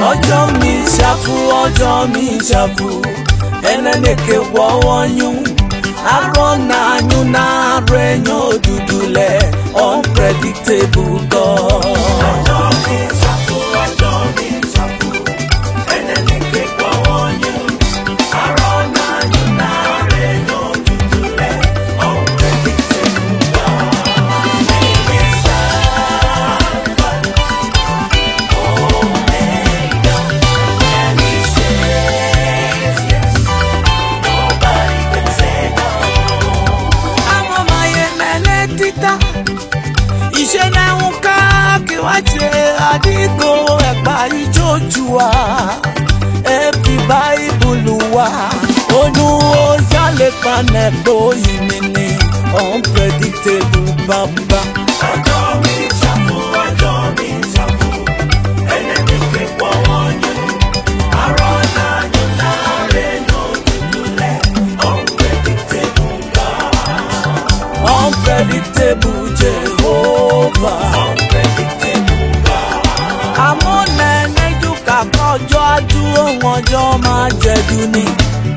ọjọ́ mi ṣàfù ọjọ́ mi ṣàfù ẹnẹ́nìkè wọ́wọ́ yún arọ na-anyụ na-arụ enyo odudule unpredictable God. amamaye mele tita iṣẹ́ náà ń ká kí wá ṣe àdìgbò ẹ̀pà ìjọ́júwa ẹ̀bí báìbùlù wa onú ó yálé panẹ̀ gbóyìn mi ní unpredictable bàbá. ọjọ́ mi ṣàfù ọjọ́ mi ṣàfù ẹlẹ́ni pé pọ́wọ́ yín àrọ́ náà yóò láre yóò dúdúlẹ̀ unpredictable God. Unpredictable Jehovah. Unpredictable God. Àmọ́ nẹ́ẹ̀nẹ́jú kàkọ́jọ́ adúró wọn jọ máa jẹ̀dù ni.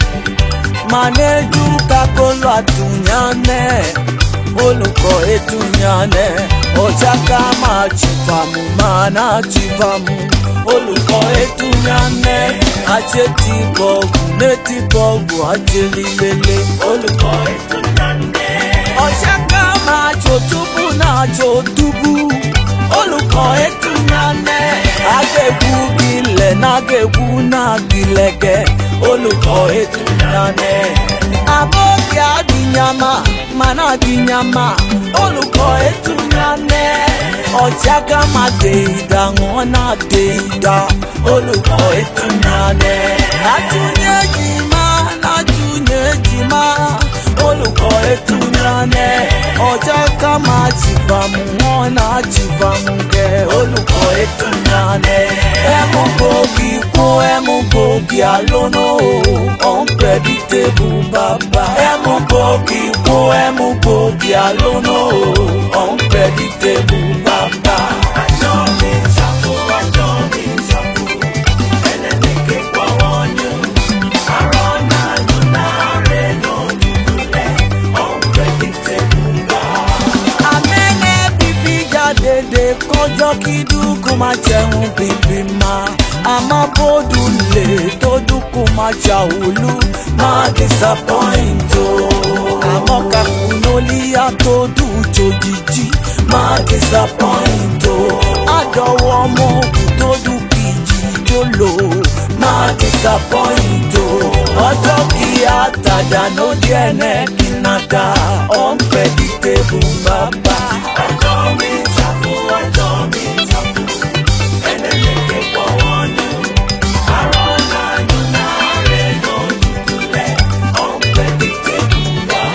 Mànẹ́jú kakolo àtúnyánẹ́. Olùkọ́ ètúnyánẹ́. Ọjà ká máa chìfàmù máa náà chìfàmù. Olùkọ́ ètúnyánẹ́. Àṣẹ ti bọ̀gù létí bọ̀gù àjẹlílélé. Olùkọ́ ètúnyánẹ́ ọ̀ṣẹ́ ká máa jò túbú náà jò túbú olùkọ́ ètò nyanẹ́ agéwu gilẹ̀ nágéwu náà gilẹ̀gẹ̀ olùkọ́ ètò nyanẹ́ abókè àdìyàmà màná àdìyàmà olùkọ́ ètò nyanẹ́ ọ̀ṣẹ́ ká máa dé ìdá wọn náà dé ìdá olùkọ́ ètò nyanẹ́ àtúnyẹ jìmá látúnyẹ jìmá olùkọ́ ètò nyanẹ́ ọjọ́ ká máa jìbàmù wọn náà jìbàmù kẹ́ olùkọ́ ètò nyanẹ́ ẹ̀mú gbòógì kún ẹ̀mú gbòógì àlónà o unpredictable bàbá ẹ̀mú gbòógì kún ẹ̀mú gbòógì àlónà o unpredictable bàbá. àjọ mi ṣàfù àjọ mi ṣàfù ẹlẹ́ni kékeré wọ́n yún àrọ́ náà yún náà rẹ̀ yún dúdúlẹ̀ unpredictable God. Amẹ́nẹ́ bíbí jáde kọjọ́ kí dúkú máa jẹun bíbí ma. Àmọ́ bódù lè tó dúkú máa ṣàwùlú máa disappoint o. Àmọ́ kàkúnólíyà tó dùn jòjìjì máa disappoint o. Àdọ̀wọ́ ọmọ òkú tó dùn kìjì tó lò máa disappoint o. Ọjọ́ kí àtàdá ló díẹ̀ náà kí n náà dá unpredictable bàbá. Ọjọ́ mi ṣàfù ọjọ́ mi ṣàfù ẹlẹ́lẹ́kẹ̀ pọ̀wọ́ nù. Àrọ̀ náà yún náà rẹ̀ yóò dúdúlẹ̀ unpredictable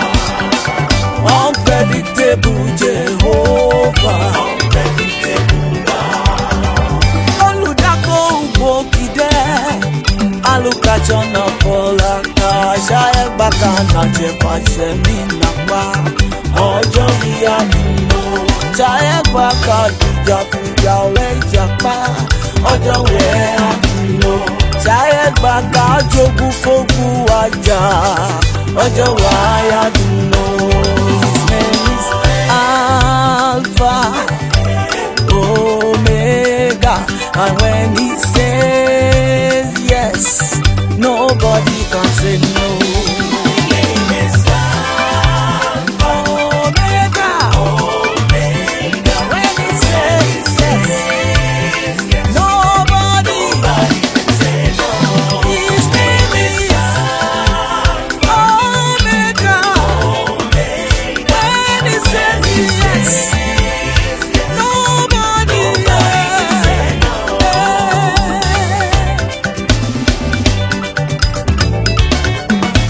God. Unpredictable Jehovah. Unpredictable God. Olùdákọ̀ ògbókìdẹ́ alùkájọ náà fọlá ká ṣáẹ́gbà kan náà jẹ́ pàṣẹ mí nàpá ọjọ́ ìyá nínú ṣáẹ́gbà kan dìjà fìjà ọ̀rẹ́ ìjàpá ọjọ́ wẹ̀ àfihàn ṣáẹ́gbà kan jogún fógun wájà ọjọ́ wáyà nínú his name is Alpha. Omega. And when he says yes, nobody can say no. Omega. When he says yes, nobody. His name is Omega. When he says yes. Nobody yeah.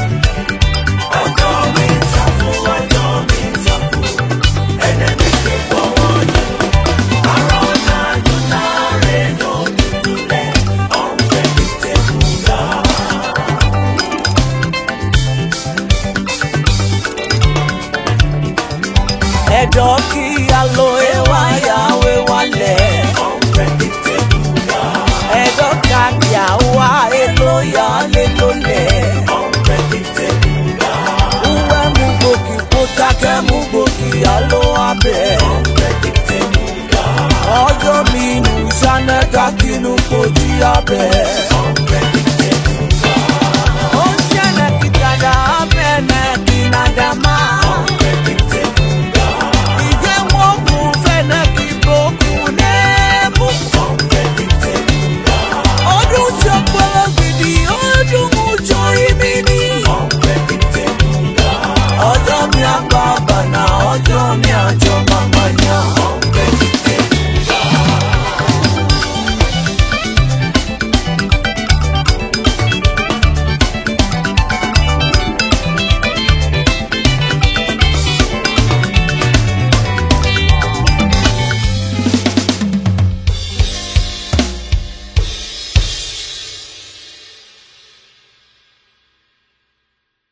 your breath.